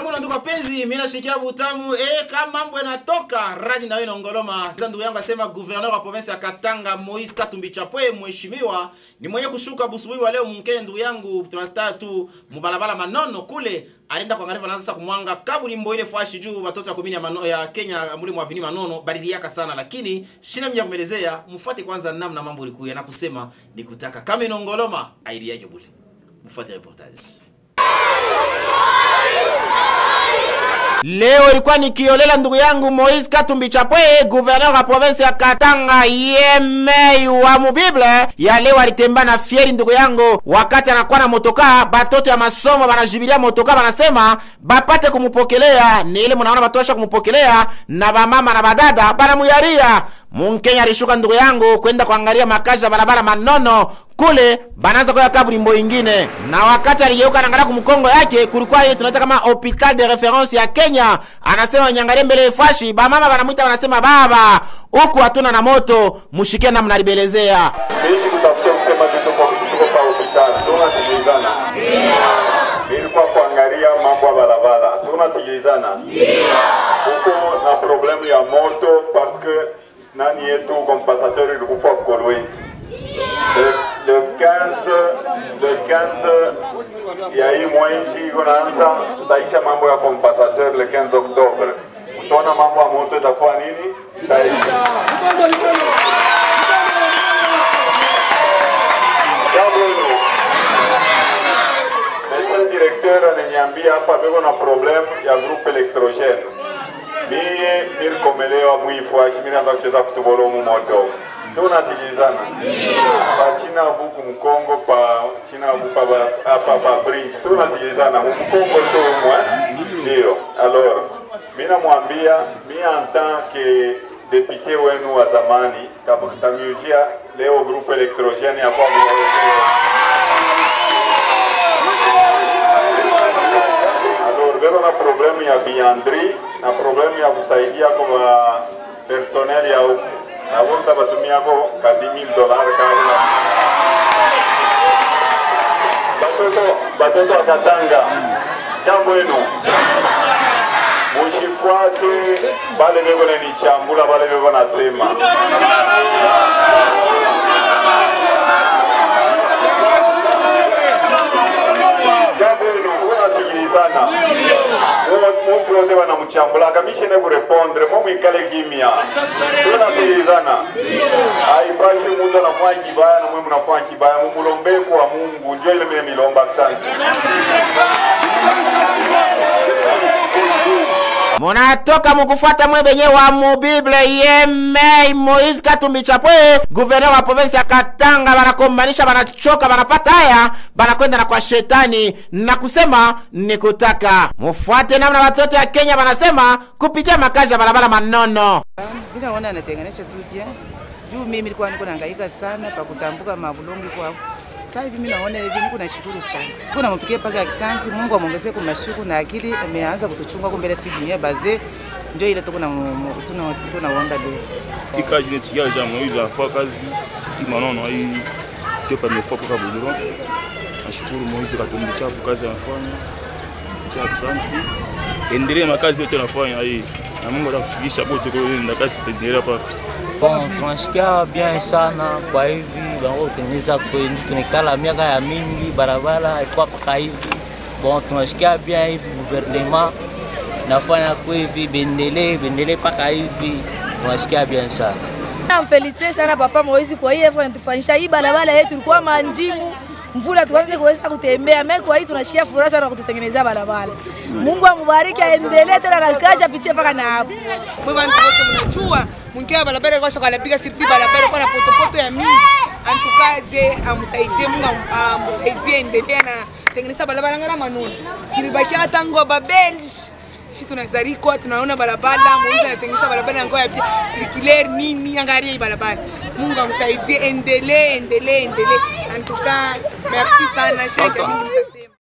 zangu na ndugu wapenzi, mimi nashikia butamu eh, kama mambo yanatoka radi na wewe nongoloma. Ndugu yangu asema gouverneur wa province ya Katanga Moise Katumbi Chapwe, mheshimiwa ni mwenye kushuka busubuhi wa leo mkee. Ndugu yangu tunataka tu mubalabala manono kule alienda kuangalia na sasa kumwanga kabulimbo ile fashi juu watoto ya komini ya, mano, ya Kenya muli mwavini manono badiliaka sana, lakini shina mja kumelezea. Mfuate kwanza namna mambo ilikuwa na kusema ni kutaka kama inongoloma aidiaje buli. Mfuate reportage. Leo ilikuwa nikiolela ndugu yangu Moise Katumbi Chapwe, gouverneur wa province ya Katanga yemei wa mubible ya leo alitemba na fieri ndugu yangu, wakati anakuwa na motoka, batoto ya masomo banajibilia motoka, banasema bapate kumupokelea. Ni ile munaona batosha kumupokelea na bamama na badada banamuyaria. Munkenya alishuka ndugu yangu kwenda kuangalia makazi ya barabara manono kule banaanza kwa kaburimbo ingine, na wakati aligeuka anaangalia kumkongo yake, kulikuwa ile tunaita kama hopital de reference ya Kenya. Anasema nyangalie mbele fashi, bamama banamwita wanasema, baba huku hatuna na moto, mushikie na mnalibelezea Mimi kutafutia kusema tuko kwa tuko kwa hospitali. Tunasikilizana. Nilikuwa kuangalia mambo ya barabara. Tunasikilizana. Huko na problemu ya moto parce que nani yetu compensateur ilikufa Kolwezi. Le, le 15 le 15 ya hii mwezi iko naanza tutaisha mambo ya compensateur le 15 Oktobre. Utaona mambo ya moto itakuwa nini? Itaisha. Jambo hilo. Médecin directeur ananiambia hapa beko na problem ya groupe electrogene. Mie nilikomelewa mwifuashi mimi naanza kucheza futbol mu moto. Tunasikilizana. Pa China huku Mkongo pa China huku pa ba- hapa pa bridge. Tunasikilizana mu Mkongo tu mwa. Ndio. Alors, mimi namwambia mimi en tant que député wenu wa zamani tamujia leo groupe electrogene ya kwa Alors, beko na problemu ya biandri na problemu ya kusaidia kwa personnel ya huku na wote batumiako ka 10000 dollars kama batoto batoto wa Katanga, jambo eno mushifuate bale beko nanichambula bale beko nasema jambo eno unasikilizana muntu wote wanamuchambula kamishene kurepondre momwikale kimya tunasikilizana aipashi muntu anafanya kibaya na mwe mnafanya kibaya mumulombe kwa mungu njo ile mine milomba asante munatoka mukufuata mwe benye wa mubible yemei Moise Katumbi Chapwe, gouverneur wa province ya Katanga, banakombanisha banachoka, banapata haya, banakwenda na kwa shetani na kusema ni kutaka mufuate namna watoto ya Kenya banasema kupitia makazi ya barabara manono. Mimi naona anatenganisha tu bien. Juu mimi nilikuwa niko nahangaika sana pa kutambuka mabulongi kwao. Sasa hivi mimi naona hivi niko nashukuru sana. Niko nampigia paka akisanti Mungu amuongezee kwa mashuku na akili ameanza kutuchunga kwa mbele si dunia baze. Ndio ile tuko na tuna tuko na uanga leo. ikazi netiga ja Moise afua kazi imanono ai ndio pamefua kwa Buliro. Nashukuru Moise Katumbi Chapwe kazi anafanya. Ita asante. Endelee na kazi yote anafanya hii. Na Mungu atakufikisha bote kwa hiyo kazi itaendelea paka. Bon, tunasikia bien sana kwa hivi wanaotengeneza kwenye tunekala miaka ya mingi, barabara haikuwa paka hivi. Bon, tunasikia bien hivi gouvernement nafanya kwa hivi bendele bendele paka hivi, tunasikia bien sana. Namfelicite sana Papa Moizi kwa hii effort anatufanyisha hii barabara yetu ilikuwa manjimu mvula tuanze kuweza kutembea. Mimi kwa hii tunashikia furaha sana kututengenezea barabara. Mungu amubariki, aendelee tena na kazi apitie mpaka na hapo. mwe bantu bote mnajua mwingia barabara kwa shaka anapiga sirti barabara kwa na potopoto ya mingi antukaje amsaidie Mungu am- amsaidie endelea na tengeneza barabara ngara manuni ilibaki hata ngo babel shi tunazarikwa tunaona barabara Moizi anatengeneza barabara ngo ya circulaire nini angaria hii barabara Mungu amsaidie endelee endelee endelee antuka merci sana shaka mingi